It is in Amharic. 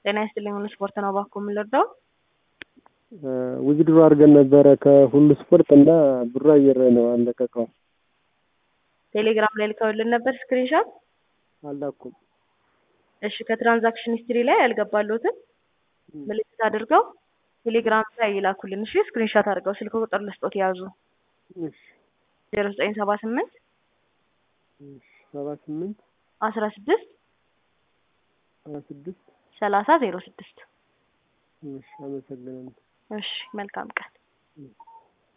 ጤና ይስጥልኝ ሁሉ ስፖርት ነው እባክዎ የምንረዳው? ውዝድሮ አድርገን ነበረ ከሁሉ ስፖርት እና ብሩ አየር ላይ ነው አልለቀቀውም። ቴሌግራም ላይ ልከውልን ነበር ስክሪንሻት? አላኩም። እሺ ከትራንዛክሽን ሂስትሪ ላይ ያልገባለሁትን ምልክት አድርገው ቴሌግራም ላይ ይላኩልን። እሺ ስክሪንሻት አድርገው ስልክ ቁጥር ልስጦት ያዙ እሺ ዜሮ ዘጠኝ ሰባ ስምንት ሰባ ስምንት አስራ ስድስት ሰባ ስድስት ሰላሳ ዜሮ ስድስት እሺ አመሰግናለሁ። እሺ መልካም ቀን።